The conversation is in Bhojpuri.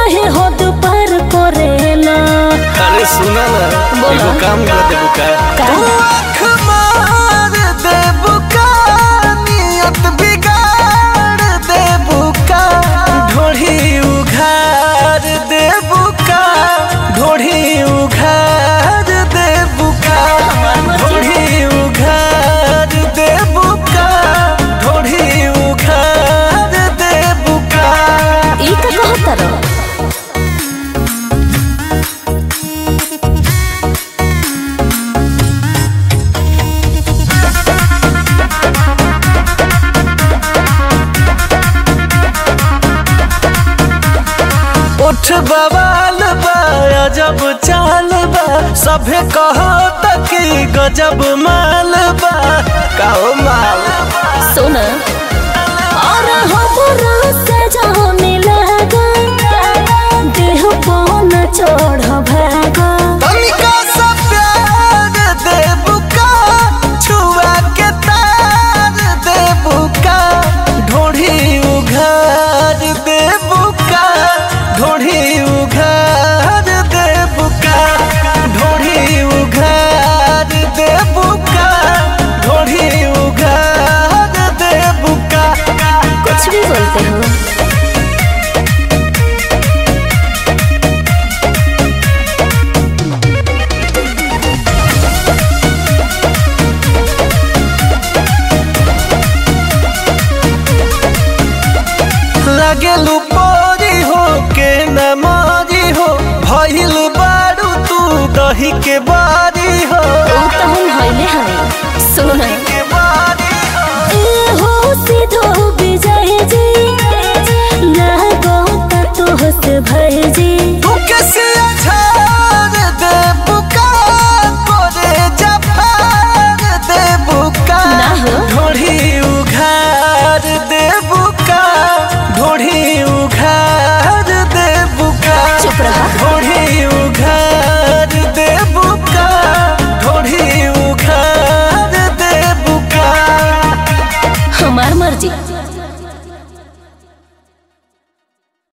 काहे हद पार करेला अरे सुना ना बोला। एगो काम कर देबू का का? तू आँख मार देबू का नियत बिगाड़ देबू का ढोढ़ी उघार देबू का ढोढ़ी उघार देबू का ढोढ़ी उघार देबू का ढोढ़ी उघार देबू का ई का कहतर उठ बवाल बा अजब चाल बा सभे कहो तक गजब माल बा कहो माल सुन और हमरा से जाने लगा देह पौन चढ़ भागा तनिका सा प्यार देबू का छुआ के तार देबू का ढोढ़ी उघार देबू का ढोढ़ी उघार देबू का ढोढ़ी उघार देबू का ढोढ़ी उघार देबू का कुछ भी बोलते हो लगेलू पोरी हो के नमारी हो भइल बारू तू दही के बा